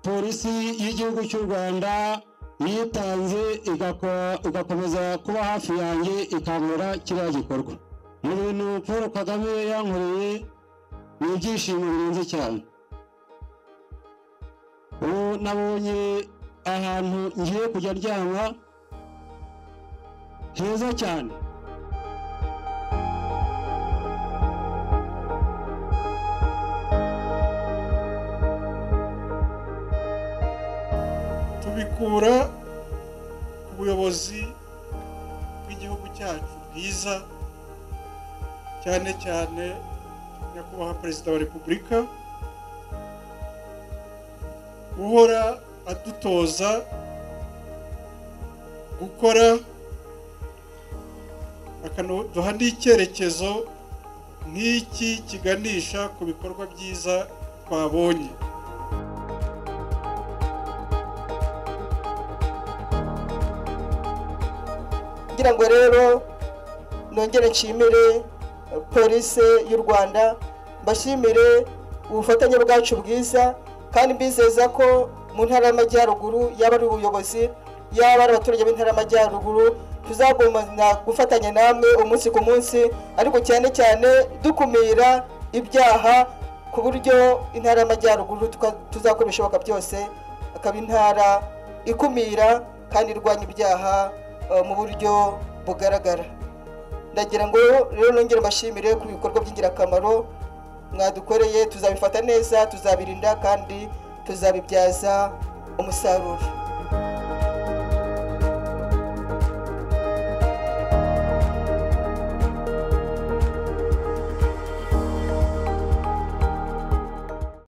polisi y'igihugu cy'u rwanda niyitanze igakomeza kuba hafi yanjye ikangura kiriya gikorwa mu bintu paul kagame yankoreye ni ibyishimo birenze cyane ubu nabonye ahantu ngiye kujya aryama heza cyane tubikura ku buyobozi bw'igihugu cyacu bwiza cyane cyane nyakubahwa perezida wa repubulika uhora adutoza gukora akaduha n'icyerekezo nk'iki kiganisha ku bikorwa byiza twabonye kugira ngo rero nongere nshimire polisi y'u rwanda mbashimire ubufatanye bwacu bwiza kandi mbizeza ko mu ntara y'amajyaruguru yaba ari ubuyobozi yaba ari abaturage b'intara y'amajyaruguru tuzagumana gufatanya namwe umunsi ku munsi ariko cyane cyane dukumira ibyaha ku buryo intara y'amajyaruguru tuzakora ibishoboka byose akaba intara ikumira kandi irwanya ibyaha mu buryo bugaragara ndagira ngo rero nongere mbashimire ku bikorwa by'ingirakamaro mwadukoreye tuzabifata neza tuzabirinda kandi tuzabibyaza umusaruro